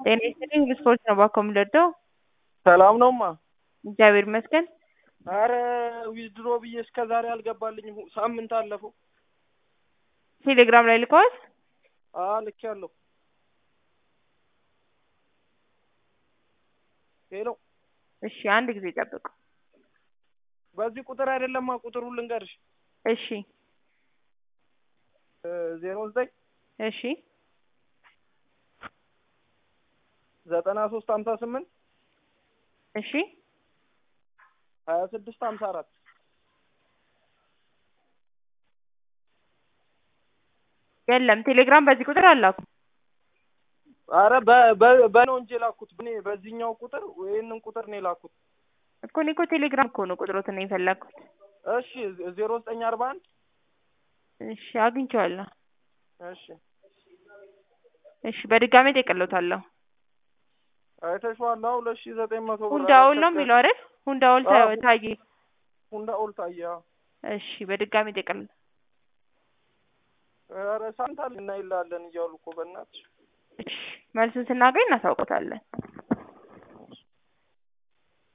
ጤና ይስጥልኝ ብስፖርት ነው ባኮ የምንወደው። ሰላም ነውማ። እግዚአብሔር ይመስገን። አረ ዊዝድሮ ብዬ እስከ ዛሬ አልገባልኝም። ሳምንት አለፈው። ቴሌግራም ላይ ልከዋል። አ ልኬያለሁ። ሄሎ እሺ አንድ ጊዜ ጠብቁ። በዚህ ቁጥር አይደለማ ቁጥሩን ልንገርሽ። እሺ ዜሮ ዘጠኝ እሺ ዘጠና ሶስት ሀምሳ ስምንት እሺ ሀያ ስድስት ሀምሳ አራት የለም ቴሌግራም በዚህ ቁጥር አላኩ። አረ በ- በ- በነው እንጂ የላኩት እኔ በዚህኛው ቁጥር ይህንን ቁጥር ነው የላኩት። እኮ እኔ እኮ ቴሌግራም እኮ ነው ቁጥሮትን ነው የፈለግኩት። እሺ ዜሮ ዘጠኝ አርባ አንድ እሺ አግኝቼዋለሁ። እሺ እሺ በድጋሜ ጠይቅልዎታለሁ። አይተሽዋል? አዎ ሁለት ሺህ ዘጠኝ መቶ ብር ሁንዳውል ነው የሚለው አይደል? ሁንዳውል ታ- አዎ። ታዬ። ሁንዳ ኦልታያ እሺ በድጋሜ ጠይቅልዎታለሁ። ኧረ ሳንታል እናይላለን እያሉ እኮ በእናትሽ እሺ መልሱን ስናገኝ እናሳውቆታለን።